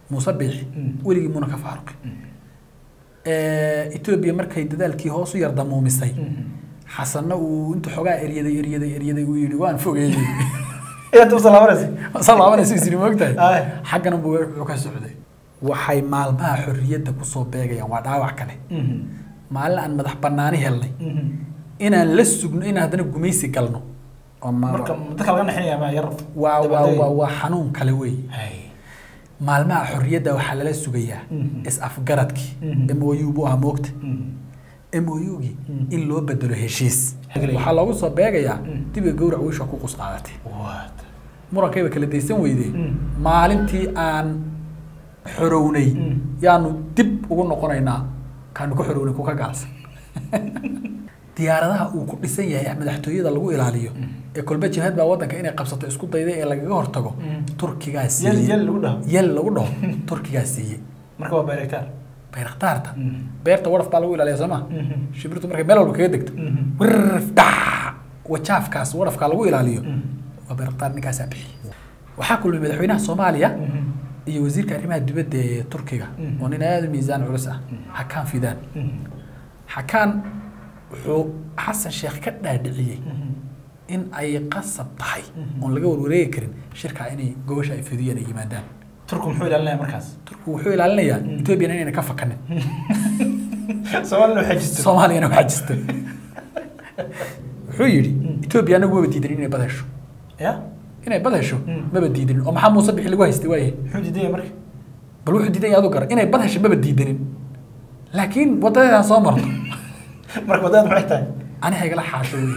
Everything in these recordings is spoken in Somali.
muuse biixi weligii muna ka faaruqi etoobiya markay dadaalkii hoos u yar damuumisay xasanna uu inta xoogaa eryaday eryaday eryaday uu yidhi waan fogeeyey iyaad u salaabanaysa salaabanaysa isiri moogtahay Aye. xaggana buu wuxuu ka socday waxay maalmaha xorriyadda kusoo beegayaan waa dhaawac kale maalin aan madax bannaani helnay inaan la sugno inaan haddana gumaysi galno oo ma- marka dadka laga naxinaya ma yar waa waa dabadeed. waa waa xanuun kale wey Hay. maalmaha xorriyadda waxaa lala sugayaa Mhm. is-afgaradkii Mhm. m o u buu ahaa moogta Mhm. m o u-gii in loo bedelo heshiis Hagley. waxaa loogu soo beegayaa Mhm. dibiga gowrac wiisha ku qus qaadatay What? murankayba kala daysan weydee Mhm. maalintii aan xorownay Mhm. yaanu dib ugu noqonaynaa kaanu ka xorownay kuka gaalsan diyaaradaha uu ku dhisan yahay madaxtooyada lagu ilaaliyo ee kolba jihad baa wadanka inay qabsato isku dayday ee lagaga hortago Mhm. turkigaa yel siiyey yel lagu dhaho yel lagu dhaho turkigaa siiyey marka waa bayraktaar bayraktaarta Mhm. beerta waraf baa lagu ilaaliya sooma Mhm. shibirtu markay meel walba kaga degto Mhm. wirf dhac wajaafkaas warafkaa lagu ilaaliyo Mhm. waa bayraktaar ninkaasaa bixiyey waxaa kulmay madaxweynaha soomaaliya Mhm. iyo wasiirka arrimaha dibadda ee turkiga Mhm. oo nin aada u miisaan culus ah xakaan fidaan Mhm. xakaan wuxuu xasan sheekh ka dhaadhiciyey Mhm. in ay qasab tahay Mhm. oon laga warwareegi karin shirkaa inay gobasha ay fidiyaan ay yimaadaan turku muxuu ilaalinaya markaas turku wuxuu ilaalinayaa Mhm. etoobiyana inayna ka fakanin soomaalina waxay jirto soomaaliyana waxaa jirta wuxuu yidhi etoobiya anagu maba diidanin inay bad hesho ya inay bad hesho Mm. maba diidanin oo maxaa muuse bixi lagu haystay waayahay muxuu diidaya marka bal wuxuu diidan yahay adu gara inay bad hesho maba diidanin laakiin wadadeedaa soo marto marka wadada maxay tahay aniga igala xaasho wey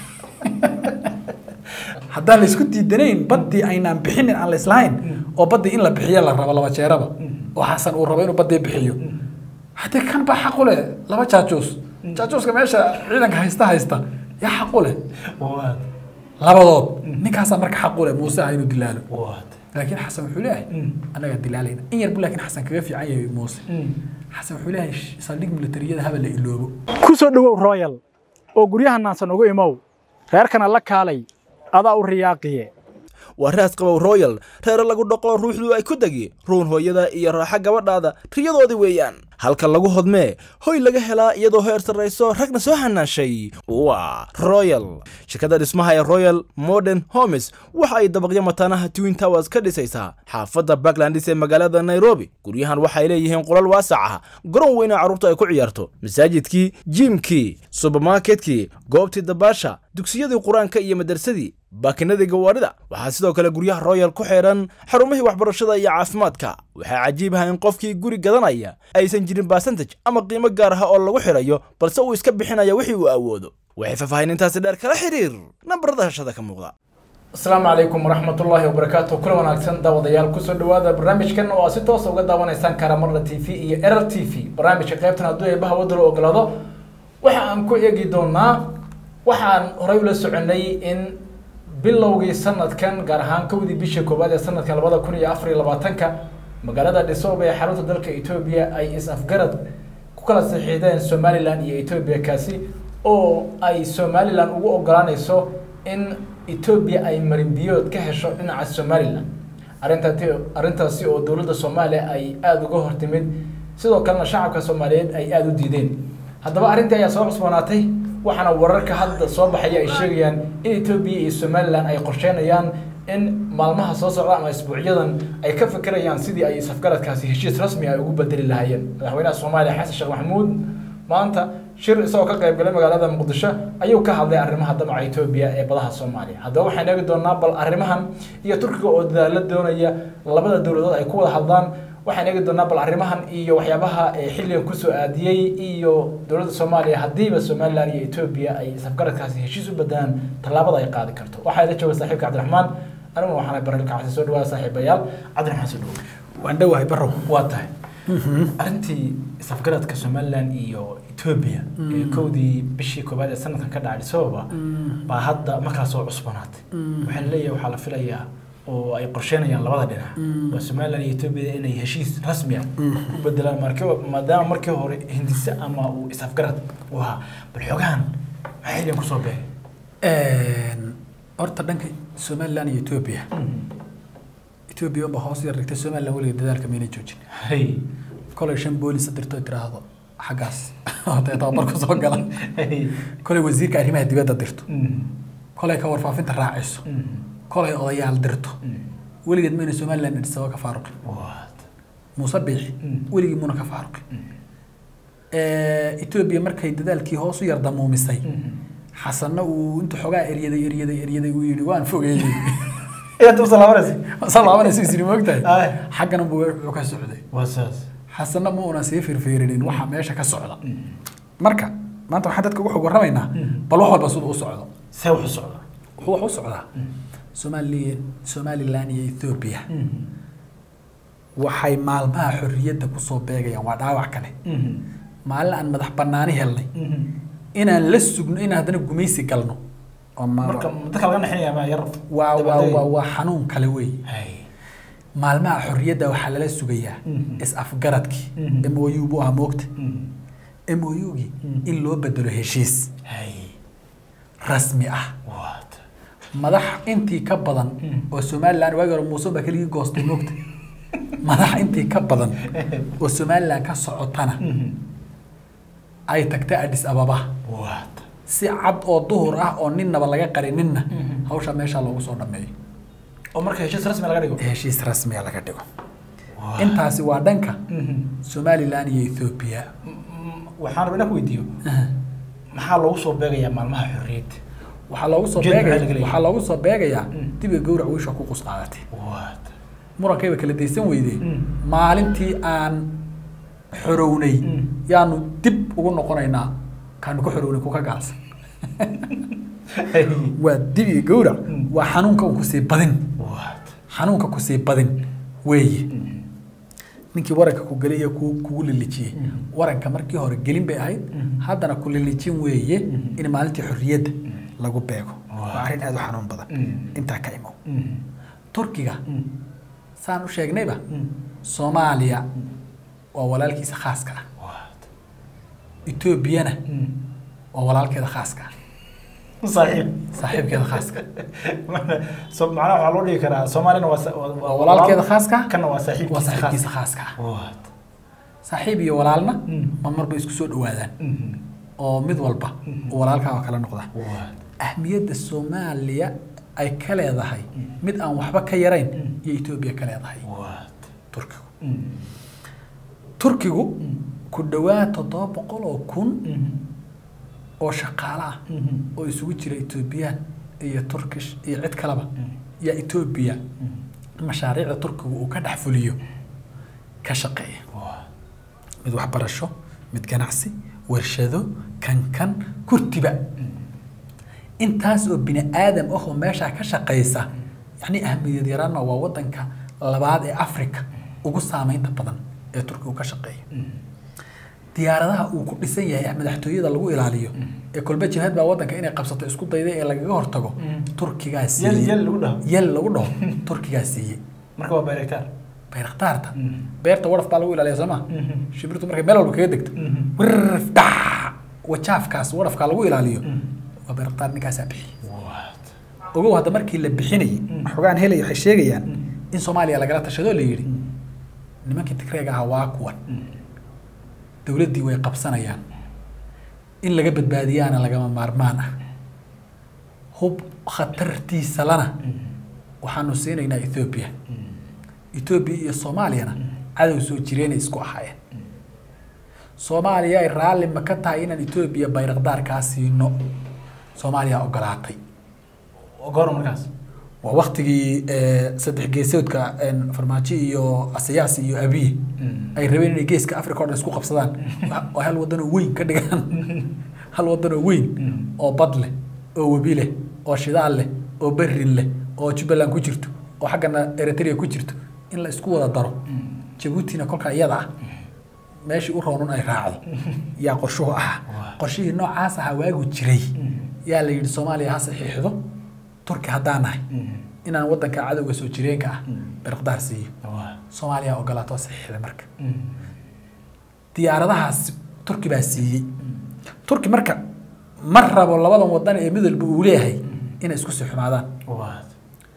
haddaan la isku diidanayn baddii aynaan bixinin aan la islahayn oo baddii in la bixiyo la rabo laba jeeraba oo xasan uu rabo inuu baddii bixiyo haddee kan baa xaq u leh laba jaajuus jaajuuska meesha ciidanka haysta haysta yaa xaq u leh What? labadood ninkaasaa marka xaq u leh muuse ah inuu dilaalo What? laakiin xasan wuxuu leeyahay Mm. annagaa dilaalayna in yarbu laakiin xasan kaga fiican yahay muuse xasan wuxuu leeyahay saldhig militariyada haba la iloobo ku soo dhowow royal oo guryaha naansan ugu imow reerkana la kaalay adaa u riyaaqiye waa raas qabow royal reere lagu dhoqo ruuxdu ay ku degi ruun hooyada iyo raaxa gabadhaada riyadoodii weeyaan halka lagu hodmee hoy laga helaa iyadoo heer sarrayso ragna soo hanaashay waa royal shirkadda dhismaha ee royal modern homes waxa ay dabaqyo mataanaha twin towers ka dhisaysaa xaafadda backlandis ee magaalada nairobi guryahan waxay leeyihiin qolal waasac ah garoon weyna carruurtu ay ku ciyaarto masaajidkii jiimkii subermarketkii goobtii dabaasha dugsiyadii qur-aanka iyo madarsadii baakinadii gawaarida waxaa sidoo kale guryaha royal ku xidhan xarumihii waxbarashada iyo caafimaadka waxaa cajiib ah in qofkii guri gadanaya aysan jirin basantage ama qiimo gaar ah oo lagu xidhayo balse uu iska bixinaya wixii uu awoodo waxay faahfaahinintaasi dheer kala xiriir nambarada hashada ka muuqda asalaamu calaykum waraxmatullaahi wabarakaatu kula wanaagsan daawadayaal kusoo dhowaada barnaamijkan oo aad si toosa uga daawanaysaan kara marna t v iyo erar t v barnaamijka qaybtan hadduu eebaha wadda la ogolaado waxa aan ku eegi doonaa waxaan horey ula soconay in bilowgii sanadkan gaar ahaan kowdii bishii koowaad ee sanadkan labada kun iyo afar iyo labaatanka magaalada dhisooba ee xarunta dalka etoobiya ay is-afgarad ku kala saxiixdeen somalilan iyo etoobiya kaasi oo ay somalilan ugu ogolaanayso in etoobiya ay marinbiyood ka hesho dhinaca somalilan arrintaati arrintaasi oo dowladda soomaaliya ay aada uga hortimid sidoo kalena shacabka soomaaliyeed ay aada u diideen haddaba arrintii ayaa soo cusboonaatay waxaana wararka hadda soo baxaya ay sheegayaan in etoobiya iyo somalilan ay qorsheynayaan in maalmaha soo socda ama isbuucyadan ay ka fikirayaan sidii ay safgaradkaasi heshiis rasmi ay ugu bedeli lahaayeen madaxweynaha soomaaliya xasan sheekh maxamuud maanta shir isagoo ka qayb galay magaalada muqdisho ayuu ka hadlay arrimaha damaca etoobiya ee badaha soomaaliya haddaba waxaan eegi doonaa bal arrimahan iyo turkiga oo dadaalo doonaya labada dowladood ay ku wada hadlaan waxaan eegi doonaa bal arrimahan iyo waxyaabaha ee xilligan kusoo aadiyey iyo dowladda soomaaliya haddiiba somalilan iyo etoobiya ay safgaradkaasi heshiis u bedelaan tallaabada ay qaadi karto waxaa ila jooga saaxiibka cabdiraxmaan aniguna waxaan barilka cabsi soo dhawaada saaxiibayaal cabdiraxmaan soo dhawo waan dhowahay barow waa tahay arrintii safgaradka somalilan iyo etoobiya ee kowdii bishii koowaad ee sanadkan ka dhacay sababa baa hadda markaa soo cusbanaatay waxaa laleeyahay waxaa la filayaa oo ay qorsheynayaan labada dhinac waa somalilan iyo etoobiya inay heshiis rasmi ah u bedelaan marki maadaama markii hore hindise ama uu is-afgarad u ahaa bal xogahan maxay xilligan kusoo beegay horta dhanka somalilan iyo etoobiya etoobiya unba hoos yar dhigtay somaliland weliga dadaalka mayna joojin hay kolay shan boolis dirto tiraahdo xaggaas hotee tababar ku soo gala hay kolay wasiirka arrimaha dibadda dirto Mhm. kolay ka warfaafinta raaciso Mhm. kolay odayaal dirto Mhm. weligeed mayna somaliland idhisaba ka faaruqin What? muuse biixi Mm. weligii muuna ka faaruqin etoobiya markay dadaalkii hoos u yar damuumisay Mhm. xasanna uu intuu xoogaa eryaday eryaday eryaday uu yidhi waan fogeeyey Inaad u salaamanaysa? saa laabanaysa isiri moogtahay Ay. xaggana buu wuxuu ka socday Waa saas. xasanna ma una sii firfiirinin waxa meesha ka socda marka maanta waxaan dadka ugu xog warramaynaa bal wax walba siduu u socdo See wax u socda? wuxuu wax u socdaa somali somaliland iyo ethoobia Mhm. waxay maalmaha xorriyadda kusoo beegayaan waa dhaawac kale Mhm. maalin aan madax bannaani helnay Mhm. inaan la sugno inaan haddana gumaysi galno oo ma- Marka dadka laga naxinaya ma yar. waa waa dabadegay. waa waa xanuun kale wey Hay. maalmaha xorriyadda waxaa lala sugayaa Mhm. is-afgaradkii Mhm. m o u buu ahaa moogta Mhm. m o u-gii Mhm. in loo bedelo heshiis Hay. rasmi ah What? madax intii ka badan Mhm. oo somaliland waagi hore muuse baa keligii goostay moogta madax intii ka badan oo somaliland ka socotana Mhm. ay tagtay adis ababa What? si cad oo duhur ah oo ninnaba laga qarinin Mhm. hawsha meesha loogu soo dhameeyo oo marka heshiis rasmi laga dhigo. heshiis rasmiga laga dhigo What? intaasi waa dhanka Mhm. somaliland iyo ethoobia Mm, waxaan rabaa inaan ku weydiiyo maxaa loogu soo beegayaa maalmaha xorriyadda waxaa loogu soo Ujeed maxaa beegaya laga leeyahay? waxaa loogu soo beegayaa Mm. dibiga gowrac wiisha ku qus qaadatay What? murankayba kala daysan weydee Mm. maalintii aan xorownay Mm. yaanu dib ugu noqonaynaa kaanu ku xorownay kuka gaalsan Hay. waa dibiga gowrac Mm. waa xanuunka un kusii badin What? xanuunka kusii badin weeye Mhm. ninkii waranka ku gelay iyo ku kugu lilijiyey Mm. waranka markii hore gelin bay ahayd Mm. haddana ku lilijin weeye Mm. in maalintii xorriyadda lagu beego Wow. waa arrin aad u xanuun badan Mm. intaa ka imow Mhm. turkiga Mhm. saan u sheegnayba Mhm. soomaaliya waa walaalkiisa khaaska ah What? etoobiyana Mhm. waa walaalkeeda khaaska ah Saaxiib. saaxiibkeeda khaaska so macnaha waxaa loo dhigi karaa soomaalina waa sa- waa- waa walaalkeeda khaaska ah kana waa waa saaxiibkiisa saaxiibkiisa khaaska. khaaska ah What? saaxiib iyo walaalna Mm. ma marba isku soo dhawaadaan Mhm. oo mid walba Mhm. oo walaalkaa oo kale noqda What? ahmiyadda soomaaliya ay ka leedahay mid aan waxba ka yarayn Mm. iyo etoobiya ka leedahay What? turkigu Mhm. turkigu Mm. ku dhowaad toddoba boqol oo kun Mhm. oo shaqaale ah Mhm. oo isugu jira etoobiyaan iyo turkish iyo cid kaleba Mm. yaa etoobiya Mhm. mashaariicda turkigu uu ka dhex fuliyo ka shaqeeya What? mid waxbarasho mid ganacsi warshado kankan kurtiba intaas oo bini aadam ah oo meeshaa ka shaqaysa yacni ahmiyad yaraanna waa wadanka labaad ee africa ugu saameynta badan ee turkigu ka shaqeeya Mhm. diyaaradaha uu ku dhisan yahay ee madaxtooyada lagu ilaaliyo ee kolba jihad baa wadanka inay qabsato isku dayday ee lagaga hortago Mm. turkigaa Yel siiyey yel lagu dhaho. yel lagu dhaho turkigaa siiyey Marka waa bayraktaar. bayraktaarta Mm. beerta waraf baa lagu ilaaliya soo ma Mhm. shimbirtu markay meel walba kaga degto Mhm. wirf dhac wajaafkaas warafkaa lagu ilaaliyo Mm. waa bayraktaar ninkaasaa bixiyey What? ogow hadda markii la bixinayay Mm. xogaan helay waxay sheegayaan Mm. in soomaaliya lagala tashadoo la yidhi Mm. nimankii tigreega ahaa waa kuwan Mm. dowladdii way qabsanayaan in laga badbaadiyaana lagama maarmaan ah hub khatartiisa lana Mm. waxaanu siinaynaa ethoobiya Mm. etoobiya iyo soomaaliyana cadow soo jireenay isku ahaayeen soomaaliya ay raalli ma ka tahay inaan etoobiya bayrakdaarkaa siino soomaaliya ogolaatay Goor markaas. waa waktigii eh, saddex geesoodka en, farmaajo iyo asiyaas iyo abiye Mm. ay rabeen inay geeska africa o dhan isku qabsadaan oo hal wadanoo weyn ka dhigaan hal wadanoo weyn Mm. oo bad leh oo webi leh oo shidaal leh oo berrin leh oo jubbaland ku jirto oo xaggana eritrea ku jirto in la isku wada daro Mm. jabuutina kolka iyada ah meeshii u roonun ay raacdo yaa qorshuhu ahaa Waa. qorshihii noocaas ahaa waagu jiray Mm. yaa la yidhi soomaaliya ha saxiixdo turki haddaan nahay Mm. inaan wadanka cadowga soo jireenka ah Mm. birqdaar siiyo What? soomaaliya ogolaato saxiixda marka Mm. diyaaradahaas turki baa siiyey turki marka ma rabo labadan wadan ee midalba uu leeyahay inay isku sii xumaadaan What?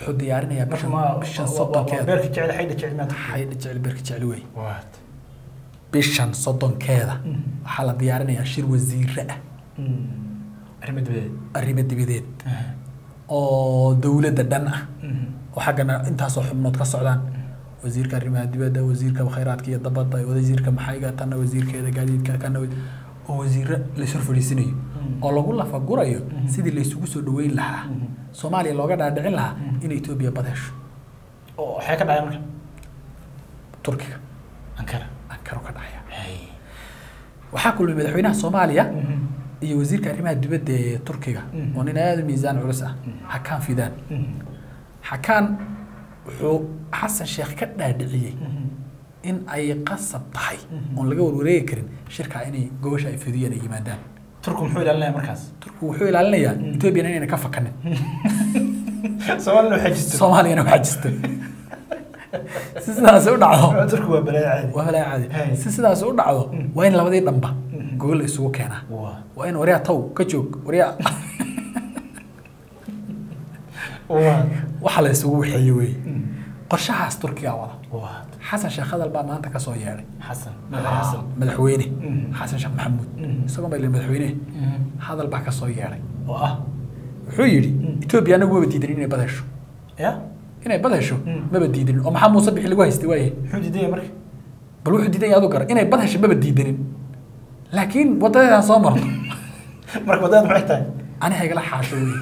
wuxuu diyaarinayaa marka bishan ma bishan waa- waa- waa soddonkeeda beerka jecel xaydha jecel maanta xaydha jecel beerka jecel wey waad bishan soddonkeeda waxaa la diyaarinayaa shir wasiire ah arrimo dibadeed arrimo dibadeed oo dowladda dhan ah oo xaggana intaasoo xubnood ka socdaan wasiirka arrimaha dibadda wasiirka khayraadka iyo dabadda wasiirka maxayga tanna wasiirkeeda gaadiidka kana wa- oo wasiiro laysor fadhiisinayo oo lagu lafagurayo sidii laysugu soo dhaweyn lahaa soomaaliya looga dhaadhicin lahaa in etoobiya bad hesho oo waxay ka dhacay marka turkiga ankara ankaro ka dhacaya waxaa kulmay madaxweynaha soomaaliya iyo wasiirka arrimaha dibadda ee turkiga oo nin aada u miisaan culus ah xakaan fidaan xakaan wuxuu xasan sheekh ka dhaadhiciyey in ay qasab tahay oon laga warwareegi karin shirkaa inay gobasha ay fidiyeen ay yimaadaan turku muxuu ilaalinaya markaas turkigu wuxuu ilaalinayaa etoobiyana inayna ka fakanin soomaalina waxay jirto soomaaliyana waxaa jirta si sidaas u dhacdo turku waa balaayo caadi waa balaa caadi Hey. si sidaas u dhacdo waa in labadii dhanba gogol la isugu keenaa waa waa in waryaa taw ka joog waryaa waa waxa la isugu waxeeye wey qorshahaas turkiga wada waa xasan sheekh hadal baa maanta ka soo yeedhay xasan madax xasan madaxweyne Mm. xasan sheekh maxamuud Mm. isagoo baa madaxweyne hadal baa ka soo yeedhay oo ah wuxuu yidhi etoobiya anagu maba diidanin inay bad hesho ya inay bad hesho Mm. maba diidanin oo maxaa muuse bixi lagu haystay waaye muxuu diidaya marka bal wuxuu diidan yahay adu gara inay bad hesho maba diidanin laakiin wadadeedaa soo marto marka wadada maxay tahay ani haygala xaasho wey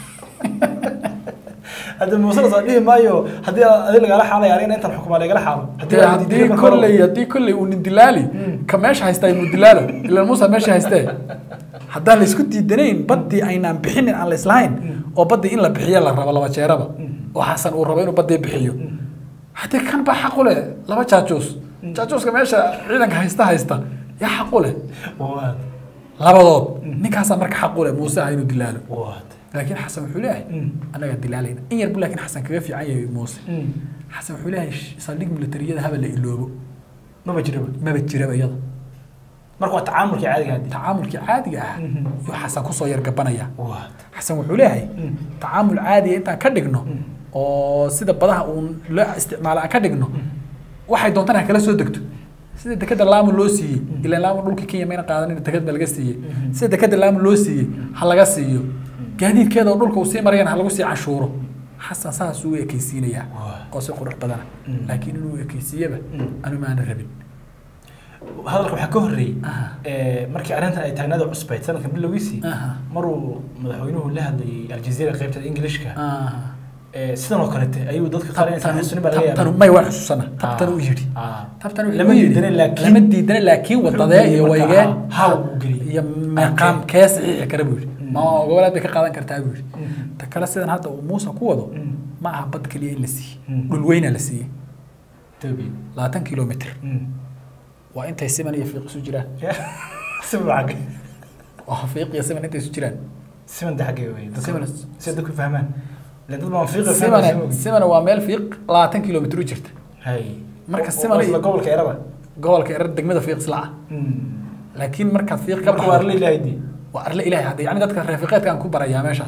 hadda muuse la soo dhihi maayo haddii adi lagala xaalay anigana intaan xukumaa lagala xaalo dee haddii kolley haddii kolley uu nin dilaali ka meesha haystaa inuu dilaalo ilaan muusa meesha haystee haddaan laysku diidanayn baddii aynaan bixinin aan laislahayn oo baddii in la bixiyo la rabo laba jeeraba oo xasan uu rabo inuu baddii bixiyo haddii kan baa xaq u leh laba jaajuus jaajuuska meesha ciidanka haysta haysta yaa xaq u leh waad labadood ninkaasaa marka xaq u leh muuse ah inuu dilaalo waad laakiin xasan wuxuu leeyahay annagaa dilaalayna in yar bu laakiin xasan kaga fiican yahay muuse xasan wuxuu leeyahay saldhig militariyada haba la iloobo maba jiraba maba jiraba iyada marka waa tacaamulkii caadiga haddi tacaamulkii caadiga ah yuu xasan kusoo yargabanaya waad xasan wuxuu leeyahay tacaamul caadiga intaan ka dhigno oo sida badaha uun loo isticmaalo aan ka dhigno waxay doontaan ha kala soo degto sida dekeda laamu loo siiyey ilaan laamu dhulka kenya mayna qaadanin deked ba laga siiyey sida dekeda laamu loo siiyey ha laga siiyo gaadiidkeeda oo dhulka uu sii marayana ha lagu sii cashuuro xasan saas uu ekaysiinayaa oo si qurux badana laakiin inuu ekaysiiyaba anu maana rabin hadalka waxaa ka horreeyey Aha. ee, markii arrintan ay taagnaada cusbayd sanadkan bilowgiisii Aha. maruu madaxweynuhu la hadlayay aljazeera qaybtada ingilishka Ah. ee, sidan oo kalete ayuu dadka qaar inaysan tabtanu xasuunin baa laga tabtanu yaabaa may waan xusuusana tabtanu u yidhi Ah. tabtan wuxuu lama u yidhi, diidanin laakiin lama diidana laakiin wadadee iyo geliyey marka, waygee ah, how uu geliyey. iyo meeqaam kee saxiixi kara buu yidhi ma goboleed bay ka qaadan kartaa buu yidhi ta kale sidan hadda uu muuse ku wado ma aha bad keliya in la siiyey Mm. dhul weyna la siiyey Ethiopia. labaatan kilomitr Mm. waa intay siman iyo fiiq isu jiraan siman baa xagge waa fiiq iyo siman intay isu jiraan siman de xagge wey dadka- Siman. si dadku fahmaan ileen dad baan fiiqa simana fahmaan simana waa meel fiiq labaatan kilomitr u jirta hay Marka Oo- siman oo iyo- isla gobolka eraba gobolka erer degmada fiiq isla ah laakiin markaad fiiq ka marka waa arla ilaahay dii waa arle ilaahay hadda yani dadka reefiqeedka aan ku barayaa meeshaas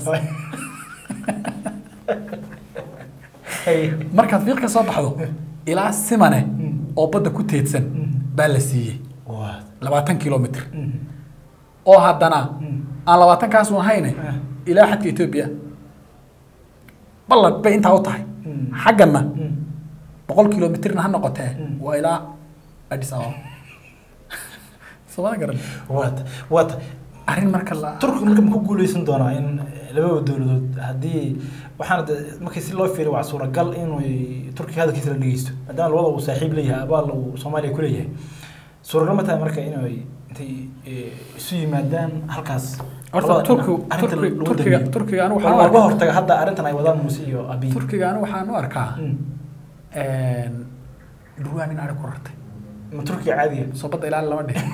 hay markaad fiiq ka soo baxdo ilaa simane oo badda ku teedsan baa la siiyey waa labaatan kilomitr oo haddana aan labaatan kaasu ahayne ilaa xadka etoobiya ballan bay intaa u tahay xaggana boqol kilomitrna ha noqotee waa ilaa adis ababa soomada garan waata waata arrin marka la turku marka ma ku guuleysan doonaa in labada dowladood haddii waxaana de markii si loo fiiriyo waa suuragal inuu turkiga hadalkiisa la dhegeysto maadaama labada uu saaxiib leeyahay abaal uu soomaaliya ku leeyahay suuragal ma tahay marka inay intay eh, isu yimaadaan halkaas horta labada turku dhinac arrinta turki lagu turkiga damiyo. turkiga anigu Waxaa waxaan u looga arkaa hortaga hadda arrintan ay wadaan muuse iyo abiy turkiga anigu waxaan u arkaa Mm. dhurwaa nin ari ku rartay ma turkiga caadiga soo badda ilaali lama dhihin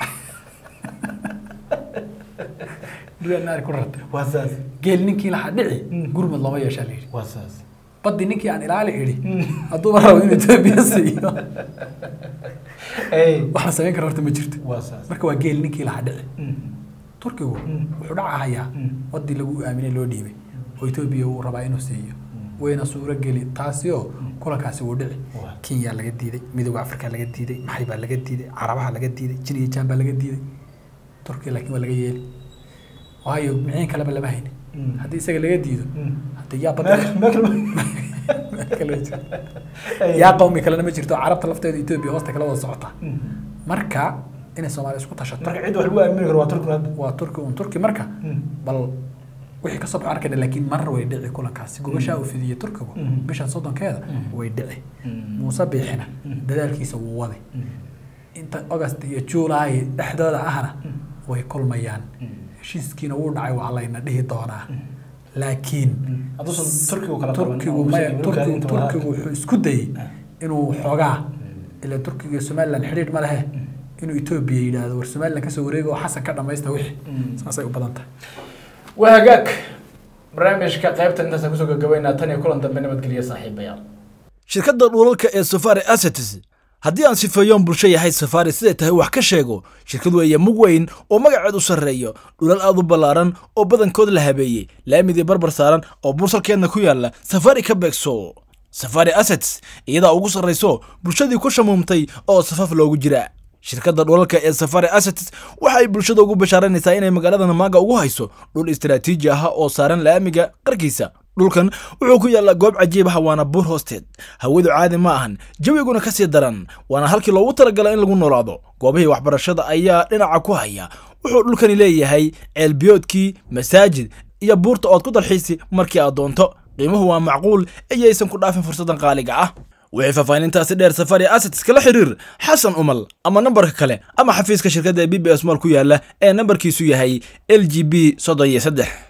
dhurwaa nin ari ku rartay waa saas geel ninkii lahaa dhici Mm. gurmud looma yeeshaa la yidhi waa saas baddi ninkii aan ilaali idhi hadduuba rabo inuu etoobiya siiyo Ey, wax la samayn kara horta ma jirto waa saas marka waa geel ninkii lahaa dhici Mm. turkigu Mm. wuxuu dhacahayaa Mm. waddii lagu aaminay loo dhiibay oo etoobiya uu rabaa inuu siiyo wayna suuro geli taasi oo kulankaasi wuu dhici Waa. kenya laga diiday midooda afrika laga diiday maxay baa laga diiday carabaha laga diiday jin iyo jaan baa laga diiday turkiya laakiin waa laga yeeli waayo miciin kaleba lama hayni Mm. haddii isaga laga diido Mm. haddii yaa Meel- badda meel kale ma- yaa qawmi kalena ma jirto carabta lafteeda etoobiya hoosta kala wada socota Mm. marka inay soomaaliya isku tashato marka cid wax lagu aamini karo waa turkuna hadda waa turki un turki marka Mm. bal wixii kasoo baxo arkayna laakiin mar way dhici kulankaasi gobashaa uu fidiyey turkigu Mm. bishan soddonkeeda Mm. way dhici Mm. muuse biixina Mm. dadaalkiisa wuu waday Mm. inta august iyo july dhexdooda ahna way kulmayaan heshiiskiina wuu dhacay waa layna dhihi doonaa laakiin hadduusan turkigu kala qaban, turkigu uusan maya iibin turkigu karin inta wada- turkigu wuxuu isku dayey inuu xoogaa ila turkiga iyo somaliland xidhiidh ma lehe inuu etoobiya yidhaahdo war somaliland kasoo wareega oo xasan ka dhamaysta wixii Mm. saasay u badan tahay waa hagaag barnaamijka qaybtan intaasaan kusoo gagabaynaa tan iyo kulan dambe nabadgelyo saaxiibayaal shirkadda dhulalka ee safari assets haddii aan sifeeyoon bulsho yahay safari siday tahay wax ka sheego shirkad weeye mug weyn oo magaceed u sarreeyo dhulal aad u ballaaran oo badankood la habeeyey laamidii barbar saaran oo bursalkeedna ku yaalla safari ka beegso safari assets iyadaa ugu sarrayso bulshadii ku shamuumtay oo safaf loogu jira shirkadda dhulalka ee safari assets waxa ay bulshada ugu bashaaranaysaa inay magaalada namaaga ugu hayso dhul istaraatiiji ah oo saaran laamiga qarkiisa dhulkan wuxuu ku yaallaa goob cajiib ah waana buur hoosteed hawadu caadi ma ahan jawiguna ka sii daran waana halkii loogu talagalay in lagu noolaado goobihii waxbarashada ayaa dhinaca ku haya wuxuu dhulkani leeyahay ceelbiyoodkii masaajid iyo buurta ood ku dalxiisi markii aad doonto qiimuhu waa macquul iyaysan ku dhaafin fursadan qaaliga ah wixii faahfaahintaasi dheer safari assets kala xiriir xasan umal ama nambarka kale ama xafiiska shirkadda ee b b s mall ku yaala ee nambarkiisu yahay l g b soddon iyo saddex